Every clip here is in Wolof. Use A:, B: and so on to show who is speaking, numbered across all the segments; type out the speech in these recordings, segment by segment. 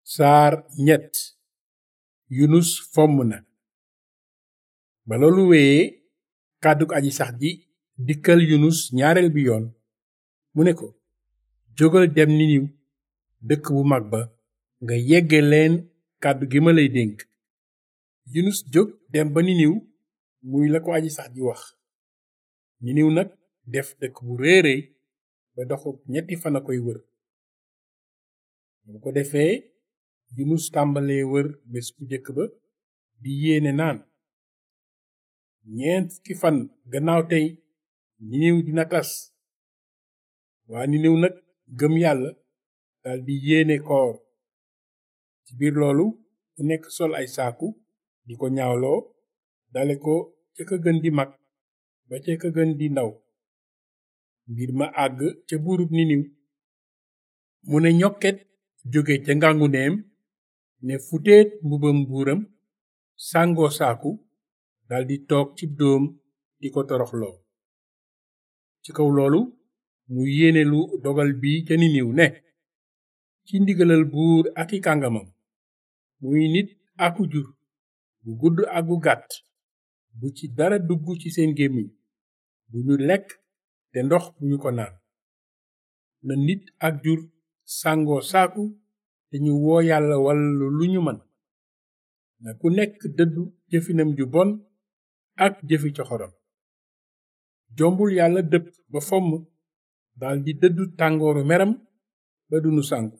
A: saar ñett yunus fomm na ba loolu wéyee kàddug aji sax ji dikkal yunus ñaareel bi yoon mu ne ko jógal dem niniw dëkk bu mag ba nga yegge leen kàddu gi ma lay dénk yunus jóg dem ba niniw muy la ko aji sax ji wax niniw nag def dëkk bu réeréy ba doxub ñetti fan a koy wër bu ko defee yunus tàmbalee wër bés bu jëkk ba di yéene naan ñeent fukki fan gannaaw tey niniw dina tas waa niniw nag gëm yàlla daldi yéene koor ci biir loolu ku nekk sol ay saaku di ko ñaawloo dale ko ca ka gën di mag ba ca ka gën di ndaw mbir ma àgg ca buurub niniw mu ne ñokket jóge ca ngangu neem ne futeet mbubam buuram sàngoo saaku daldi toog ci dóom di ko toroxloo ci kaw loolu mu yéene lu dogal bi ca niniw ne ci ndigalal buur ak i kàngamam muy nit aku jur bu gudd ak bu gàtt bu ci dara dugg ci seen gémmiñ bu ñu lekk te ndox bu ñu ko naan na nit ak jur sàngoo saaku te ñu woo yàlla walla lu ñu mën na ku nekk dëddu jëfinam ju bon ak jëfi coxoram jombul yàlla dëpp ba fomm daldi dëddu tàngooru meram ba dunu sànku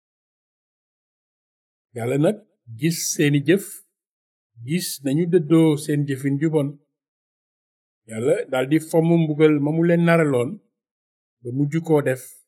A: yàlla nag gis seeni jëf gis nañu dëddoo seen jëfin ju bon yàlla daldi fomm mbugal ma mu leen naraloon ba mujj koo def